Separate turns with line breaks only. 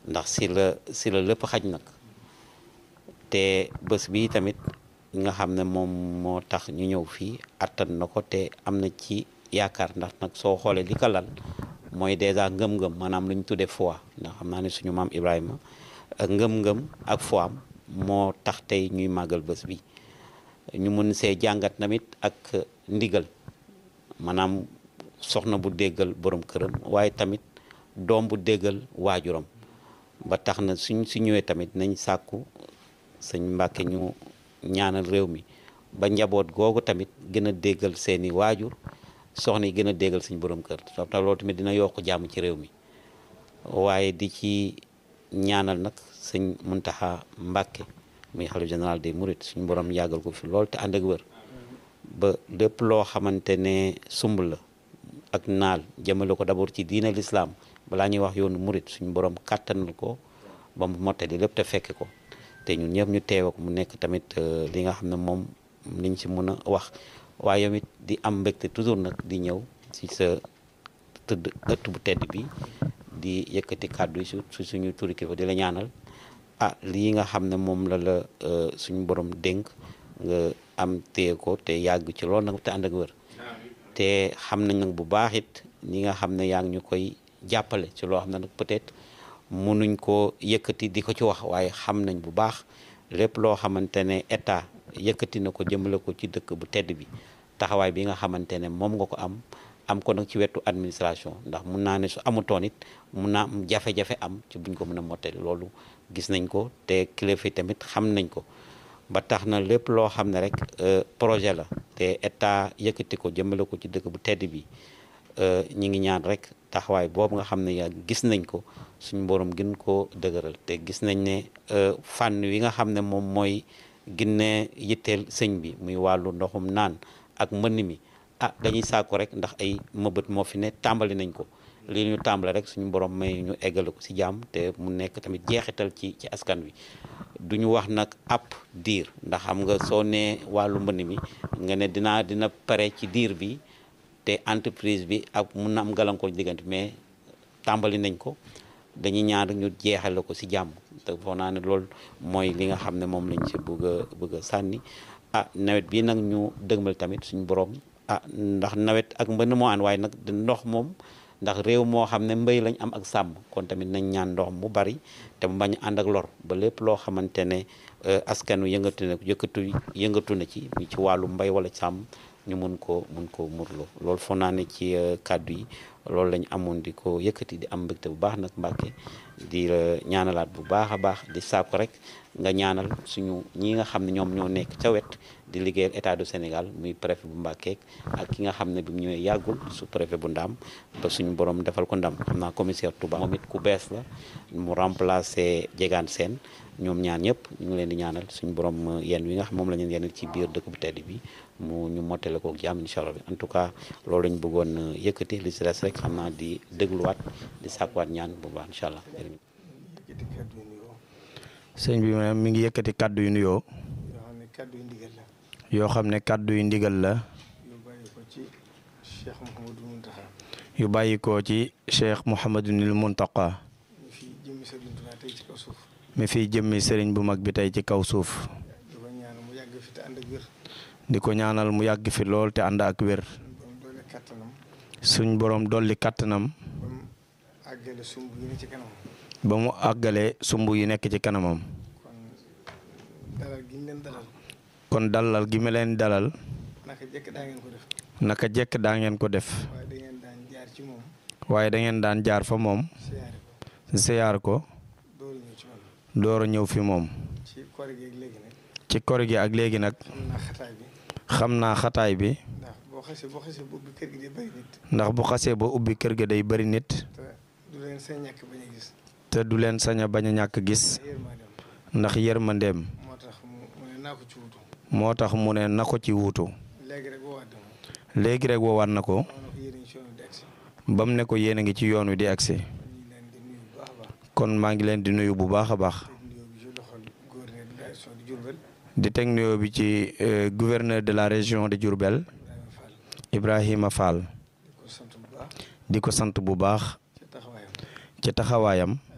ndax si la si la lépp xaj nag te bés bi tamit nga xam ne moom moo tax ñu ñëw fii attan na ko te am na ci yaakaar ndax nag soo xoolee li ko lal mooy dèjà ngëm-ngëm maanaam lu ñu tuddee foi ndax xam naa ne suñu maam Ibrahima ak ngëm-ngëm ak foi am moo tax tey ñuy màggal bés bi ñu mun see jàngat tamit ak ndigal maanaam soxna bu déggal borom këram waaye tamit doom bu déggal waajuram ba tax na suñ su ñëwee tamit nañ sàkku sëñ Mbàkke ñu ñaanal réew mi ba njaboot googu tamit gën a déggal seeni waajur soxna yi gën a déggal suñ borom kër soo tax loolu tamit dina yokk jàmm ci réew mi waaye di ci ñaanal nag sëñ Muntaxa Mbàkke muy xalif général des Mourides suñu borom yàggal ko fi lool te ànd ak wër ba lépp loo xamante ne sumb la ak naal jëmale ko d'abord ci diina l'islam balaa ñuy wax yoonu murit suñu borom kàttanal ko ba mu mottali lépp te fekke ko te ñun ñëpp ñu teew ak mu nekk tamit li nga xam ne moom liñ ci mën a wax waaye yow it di am mbégte toujours nag di ñëw ci sa tëdd ëtt bu tedd bi di yëkkati kàddu yi su suñu turi kilifa di la ñaanal ah lii nga xam ne moom la la suñu borom dénk nga am téye ko te yàgg ci loolu nag te ànd ak wër te xam nañ nag bu baax it ñi nga xam ne yaa ngi ñu koy jàppale ci loo xam ne nag peut-être mënuñ ko yëkkati di ko ci wax waaye xam nañ bu baax lépp loo xamante ne état yëkkati na ko jëmale ko ci dëkk bu tedd bi taxawaay bi nga xamante ne moom nga ko am am ko nag ci wetu administration ndax mun naa ne su amutoon it mun naa am jafe-jafe am ci buñ ko mën a mottali loolu gis nañ ko te kilifa yi tamit xam nañ ko ba tax na lépp loo xam ne rek projet la te état yëkkati ko jëmale ko ci dëkk bu tedd bi ñi ngi ñaan rek taxawaay boobu nga xam ne yaa gis nañ ko suñu borom gën koo dëgëral te gis nañ ne fànn wi nga xam ne moom mooy ginne yitteel sëñ bi muy wàllu ndoxum naan ak mbënn mi ah dañuy sàkku rek ndax ay mëbët moo fi ne tàmbali nañ ko li ñu tàmbale rek suñu borom may ñu eggale ko ci jàmm te mu nekk tamit jeexital ci ci askan wi duñu wax nag app diir ndax xam nga soo nee wàllu mbënn mi nga ne dinaa dina pare ci diir bi te entreprise bi ak mun na am gàllankoor diggante mais tàmbali nañ ko dañuy ñaan rek ñu jeexale ko ci jàmm te foog naa ne loolu mooy li nga xam ne moom lañ ci bëgg a bëgg a sànni ah nawet bi nag ñu dëgmal tamit suñu borom ah ndax nawet ak mbënn moo ànd waaye nag ndox moom ndax réew moo xam ne mbéy lañ am ak sàmm kon tamit nañ ñaan ndox mu bari te mu bañ ànd ak lor ba lépp loo xamante ne askan wi yëngatu na yëkkatu yëngatu na ci mi ci wàllu mbay wala sàmm ñu mun ko mun ko murloo loolu foog naa ne ci kàddu yi loolu lañ amoon di ko yëkkati di am mbégte bu baax nag Mbàkke di ñaanalaat bu baax a baax di saako rek nga ñaanal suñu ñi nga xam ne ñoom ñoo nekk ca wet di liggéeyal état du Sénégal muy préfet bu Mbàkke ak ki nga xam ne bi mu ñëwee yàggul su préfet bu Ndaam ba suñu borom defal ko ndam xam naa commissaire Touba moom it ku bees la mu remplacer Diegane Sène ñoom ñaan ñëpp ñu ngi leen di ñaanal suñu borom yenn wi nga xam moom la ñu yenn ci biir dëkk bu tedd bi mu ñu mottale ko jàmm incha allah en tout cas loolu lañ bëggoon yëkkati li si des rek xam naa di dégluwaat di sàkkuwaat ñaan bu baax incha allah.
sëñ bi maanaam mi ngi yëkkati kàddu yu nuyoo.
yoo xam ne kàddu yu ndigal la.
yoo xam ne kàddu yu ndigal la.
yu bàyyi ko ci Cheikh Mouhamadou Mountakha.
yu bàyyi ko ci Cheikh Mouhamadunil Muntaqa
mi fi jëmmi Sëriñ Tuubaa tey ci kaw suuf.
mi fi jëmmi sëriñ bu mag bi tey ci kaw suuf.
di ko ñaan mu yàgg fi te ànd ak wér.
di ko ñaanal mu yàgg fi lool te ànd ak wér.
ba mu doole kattanam.
suñ borom dolli kattanam.
ba mu àggale sumb yi ne ci kanam.
ba mu àggale sumb yi nekk ci kanamam.
kon dalal gi ñu leen dalal.
kon dalal gi ma leen dalal.
naka jekk daa ngeen ko def.
naka jekk daa ngeen ko def.
waaye da ngeen daan jaar ci moom.
waaye da ngeen daan jaar fa moom.
siyaare ko.
siyaar ko.
dooru ñëw ci man.
door a ñëw fi moom.
ci koor gi ak léegi nag.
ci kor gi ak léegi nag.
xam naa xataay bi.
xam naa xataay bi.
ndax boo xasee boo xasee boobu kër gi di bëri nit.
ndax bu xasee ba ubbi kër ga day bari nit.
te du leen seen ñàkk bañ a gis.
te du leen sañ a bañ a ñàkk gis.
yërmandeem.
ndax yërmandeem.
moo tax mu mu ne naa ko ci wutu.
moo tax mu ne na ko ci wuutu.
léegi rek woowaat dama.
léegi rek woowaat na ko.
moo ne ko yéen a ngi ci yoonu di agsi.
ba mu ne ko yéen a ngi ci yoon wi di agsi.
kon ñu ngi leen di nuyu bu baax a baax.
kon maa ngi leen di nuyu bu baax a baax.
te nuyoo bi ci loxol gouverneur de la région de Diourbel.
di teg nuyoo bi ci euh, gouverneur de la région de Diourbel
Ibrahima Fall.
Ibrahima Fall
di ko sant bu baax.
di ko sant bu baax
ci taxawaayam.
ci taxawaayam
ak